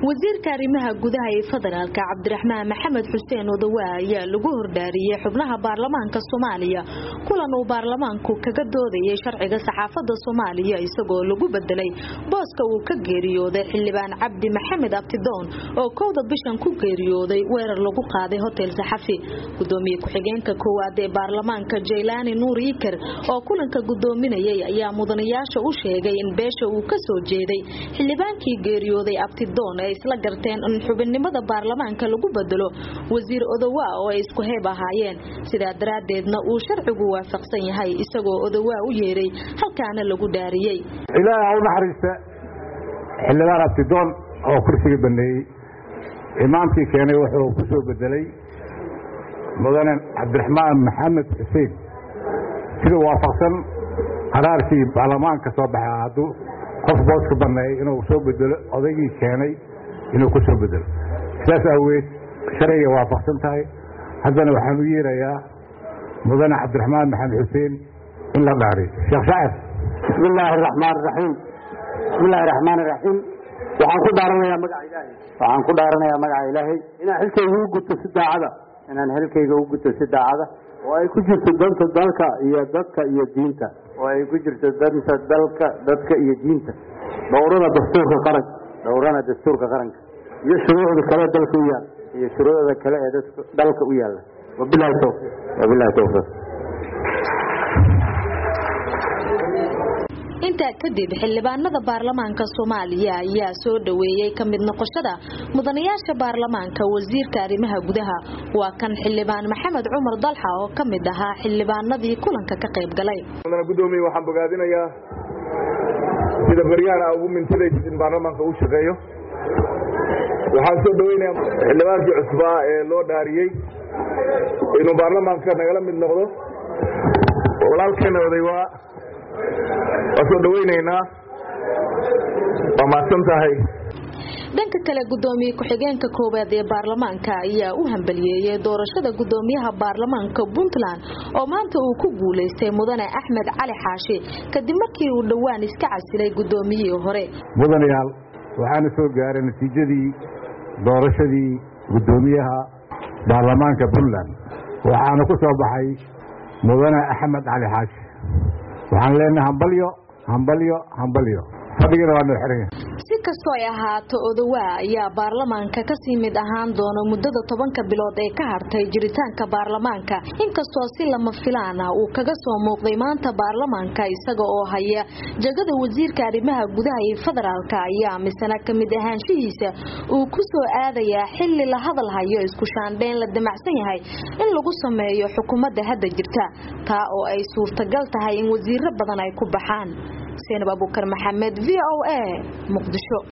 wasiirka arrimaha gudaha ee federaalka cabdiraxmaan maxamed xuseen odawaa ayaa lagu hordhaariyey xubnaha baarlamaanka soomaaliya kulan uu baarlamaanku kaga doodayay sharciga saxaafadda soomaaliya isagoo lagu bedelay booska uu ka geeriyooday xildhibaan cabdi maxamed abtidoon oo kowda bishan ku geeriyooday weerar lagu qaaday hotel saxafi gudoomiye ku-xigeenka koowaad ee baarlamaanka jaylaani nuur iker oo kulanka gudoominayay ayaa mudanayaasha u sheegay in beesha uu ka soo jeeday xildhibaankii geeriyooday abtidoon ay isla garteen in xubinnimada baarlamaanka lagu bedelo wasiir odawaa oo ay isku heeb ahaayeen sidaa daraaddeedna uu sharcigu waafaqsan yahay isagoo odawaa u yeeray halkaana lagu dhaariyey ilaaha u naxariista xildhibaan abtidoon oo kursiga baneeyey imaamkii keenay wuxuu ku soo bedelay mudane cabdiraxmaan maxamed xuseen sida waafaqsan qaraarkii baarlamaanka soo baxay hadduu qof booska baneeyay inuu soo bedelo odaygii keenay inuu ku soo bedelo sidaas aaweed sharciga waafaqsan tahay haddana waxaan u yeerayaa mudane cabdiraxmaan maxamed xuseen in la dhaariyo sheekh shacir bismi illaahi araxmaan araxiim bismi illaahi raxmaan iraxiim waxaan ku dhaaranayaa magaca ilaahay waxaan ku dhaaranayaa magaca ilaahay inaan xilkayga u guto si daacada inaan xilkayga u guto si daacada oo ay ku jirto danta dalka iyo dadka iyo diinta oo ay ku jirto danta dalka dadka iyo diinta dhowrada dastuurka qaranka dhowrana dastuurka qaranka iyo shuruucda kale dalka u yaalla iyo shuruucda kale ee dalka u yaalla wabilahi towfiiq wabilahi towfiiq intaa kadib xildhibaanada baarlamaanka soomaaliya ayaa soo dhoweeyey ka mid noqoshada mudanayaasha baarlamaanka wasiirka arrimaha gudaha waa kan xildhibaan maxamed cumar dalxa oo ka mid ahaa xildhibaanadii kulanka ka qayb galay gudoomiye waxaan bogaadinayaa sida baryahan a ugu mintidaysid in baarlamaanka uu shaqeeyo waxaan soo dhaweynayaa xildhibaankii cusbaa ee loo dhaariyey inuu baarlamaanka nagala mid noqdo walaalkeena oday waa waa soo dhaweynaynaa waa mahadsan tahay dhanka kale gudoomiye ku-xigeenka koowaad ee baarlamaanka ayaa u hambaliyeeyey doorashada gudoomiyaha baarlamaanka puntland oo maanta uu ku guulaystay mudane axmed cali xaashi kadib markii uu dhowaan iska casilay gudoomiyihii hore mudanayaal waxaana soo gaaray natiijadii doorashadii gudoomiyaha baarlamaanka puntland waxaana ku soo baxay mudane axmed cali xaashi waxaan leenahay hambalyo hambalyo hambalyo fadhigana waa noo xiran yahay si kastoo ay ahaato odawaa ayaa baarlamaanka kasii mid ahaan doona muddada tobanka bilood ee ka hartay jiritaanka baarlamaanka inkastoo si lama filaan ah uu kaga soo muuqday maanta baarlamaanka isaga oo haya jagada wasiirka arrimaha gudaha iyo federaalka ayaa misana ka mid ahaanshihiisa uu ku soo aadayaa xilli la hadal hayo isku shaandheyn la damacsan yahay in lagu sameeyo xukuumadda hadda jirta taa oo ay suurtagal tahay in wasiiro badan ay ku baxaan seenab abukar maxamed v o a muqdisho